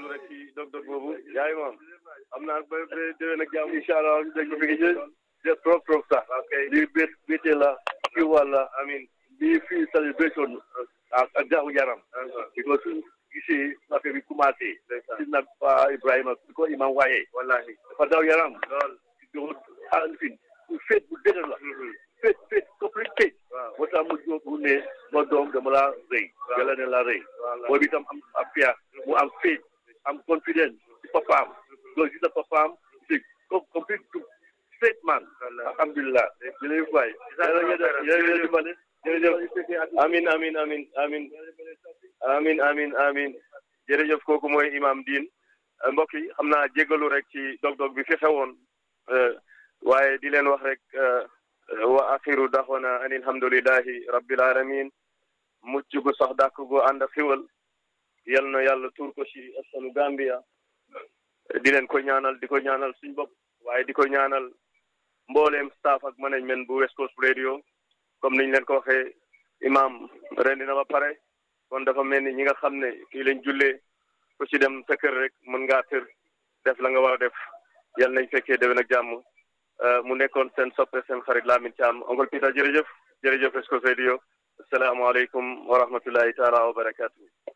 rek ci dog-dog boobu yaay moom am naa ba ba déwén ak jàmm incha allah ñu dégg fi nga jël jël trop trop sax ok lii bét bété la kii wàlla amin lii fii celebration ak ak jaamu yaram because suñ gisee affaire bi commencé si nag pa Ibrahima su ko imam waaye wallahi dafa daw yaram lool alfin féet bu dëgër la féet féet complete féet moo tax mu jóg mu ne ma doom dama la rëy yàlla ne la rëy boobu itam am am fier mu am féet am confidence ci papaam loolu gis na papaam c'est complete straight man alhamdulilah jërëjëf waay jërëjëf dimbale jërëjëf amin amin amin amin amin amin amin jërëjëf kooku mooy imam diin mbokk yi xam naa jégalu rek ci dog-dog bi fi xewoon waaye di leen wax rek wa axiru daxwana an alhamdulillahi rabbil alamin mucc gu sax dàkk gu ànd ak xiwal yal na yàlla tuur ko ci askanu Gambia di leen ko ñaanal di ko ñaanal suñ bopp waaye di ko ñaanal mbooleem staff ak management bu West Coast Radio comme niñ leen ko waxee imam rendi na ba pare kon dafa mel ni ñi nga xam ne fii lañ jullee ku ci dem sa kër rek mën ngaa tër def la nga war a def yal nañ fekkee déwén ak jàmm mu nekkoon seen soppe seen xarit Lamin Thiam oncle Peter jërëjëf jërëjëf West Coast Radio asalaamaaleykum wa rahmatullahi taala wa barakatuh